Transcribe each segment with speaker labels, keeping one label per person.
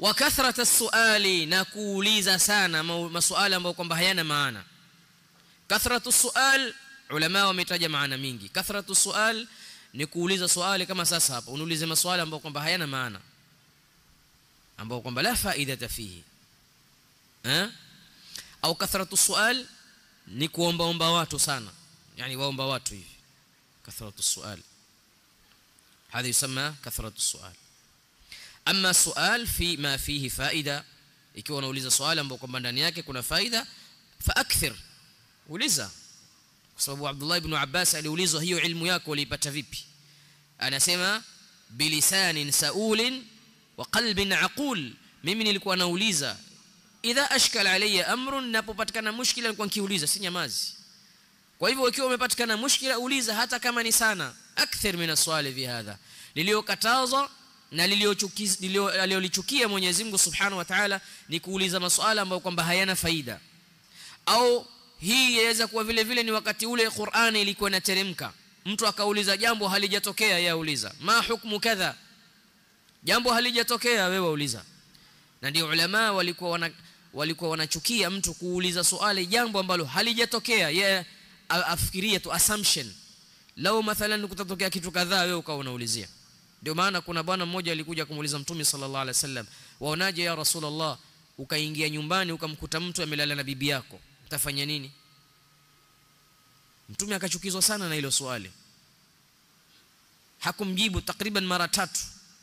Speaker 1: wa kathrata suali na kuuliza sana masuala ambayo kwamba hayana maana kathratu sual ulama wametaja maana mingi kathratu sual ni kuuliza swali kama sasa hapa unaulize maswali ambayo kwamba hayana maana ambayo kwamba la faida fihi eh au kathratu sual ni kuomba omba watu sana yani waomba watu hivi kathratu sual هذا يسمى كثرة السؤال أما السؤال في ما فيه فائدة ikiwa unauliza swali ambao kwamba ndani yake kuna faida fa akthir uliza kwa sababu Abdullah ibn Abbas aliulizwa hiyo ilmu yako uliipata vipi anasema bilisanin saulin wa qalbin aqul mimi nilikuwa nauliza idha ashkala alayya amrun napopatikana mushkila nilikuwa nikiuliza si nyamazi kwa hivyo ikiwa umepatikana mushkila uliza hata kama ni sana akthir min aswali fi hadha liliokatazwa na liliolichukia Mwenyezi Mungu Subhanahu wa Ta'ala ni kuuliza maswala ambayo kwamba hayana faida au hii yaweza kuwa vile vile ni wakati ule Qur'ani ilikuwa inateremka mtu akauliza jambo halijatokea yeye auliza ma hukmu kadha jambo halijatokea wewe uliza na ndio ulama walikuwa wana walikuwa wanachukia mtu kuuliza swali jambo ambalo halijatokea yeye afikirie tu assumption lao mathalan kutatokea kitu kadhaa wewe ukawa unaulizia ndio maana kuna bwana mmoja alikuja kumuuliza mtume sallallahu alaihi wasallam waonaje ya rasulullah ukaingia nyumbani ukamkuta mtu amelala na bibi yako utafanya nini mtume akachukizwa sana na hilo swali hakumjibu takriban mara tatu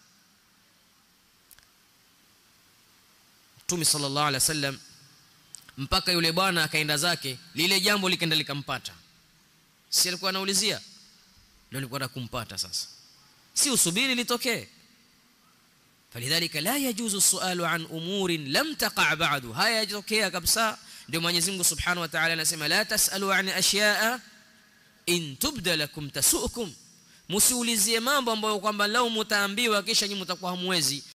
Speaker 1: mtume sallallahu alaihi wasallam mpaka yule bwana akaenda zake lile jambo likaenda likampata si alikuwa anaulizia ndio alikuwa kumpata sasa si usubiri litokee فلذلك لا يجوز السؤال عن امور لم تقع بعد هيا يتokea kabisa ndio Mwenyezi Mungu Subhanahu wa Ta'ala anasema la tasalu an ashiya'a in tubda lakum tasukum msiulizie mambo ambayo kwamba lao mtaambiwa kisha nyinyi mtakuwa hamwezi